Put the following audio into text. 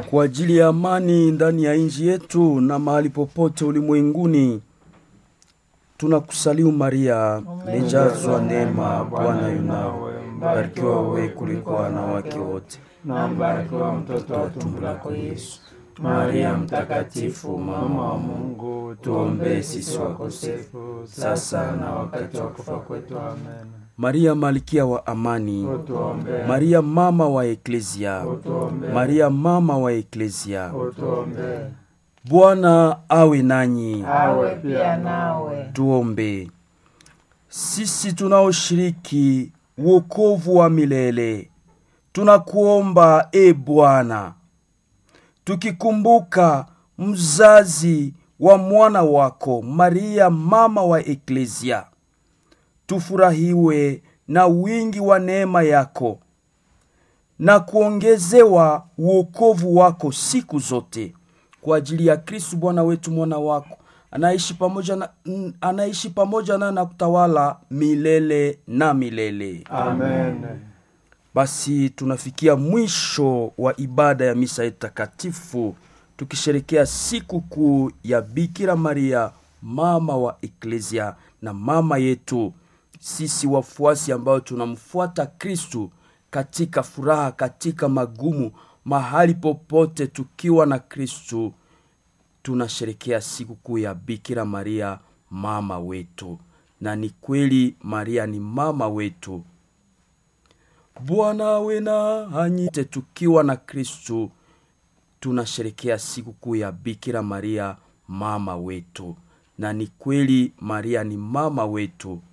kwa ajili ya amani ndani ya nchi yetu na mahali popote ulimwenguni. Tunakusalimu Maria, umejazwa neema, Bwana yunawe, mbarikiwa wewe kuliko wanawake wote, na mbarikiwa mtoto wa tumbo lako Yesu. Maria mtakatifu, mama wa Mungu, tuombee sisi wakosefu, sasa na wakati wa kufa kwetu. Amen. Maria malkia wa amani, Utuombee, Maria mama wa Eklezia, utuombee, Maria mama wa Eklezia. utuombee. Bwana awe nanyi. Awe pia nawe. Tuombe. Sisi tunaoshiriki wokovu wa milele, tunakuomba e Bwana, tukikumbuka mzazi wa mwana wako Maria mama wa Eklezia, tufurahiwe na wingi wa neema yako na kuongezewa wokovu wako siku zote kwa ajili ya Kristu Bwana wetu mwana wako anaishi pamoja na, n- anaishi pamoja na na kutawala milele na milele. Amen. Basi tunafikia mwisho wa ibada ya misa yetu takatifu tukisherekea siku kuu ya Bikira Maria mama wa Eklezia na mama yetu sisi wafuasi ambao tunamfuata Kristu katika furaha, katika magumu, mahali popote tukiwa na Kristu tunasherekea siku kuu ya Bikira Maria mama wetu, na ni kweli Maria ni mama wetu. Bwana awe nanyi. Te tukiwa na Kristu tunasherekea siku kuu ya Bikira Maria mama wetu, na ni kweli Maria ni mama wetu.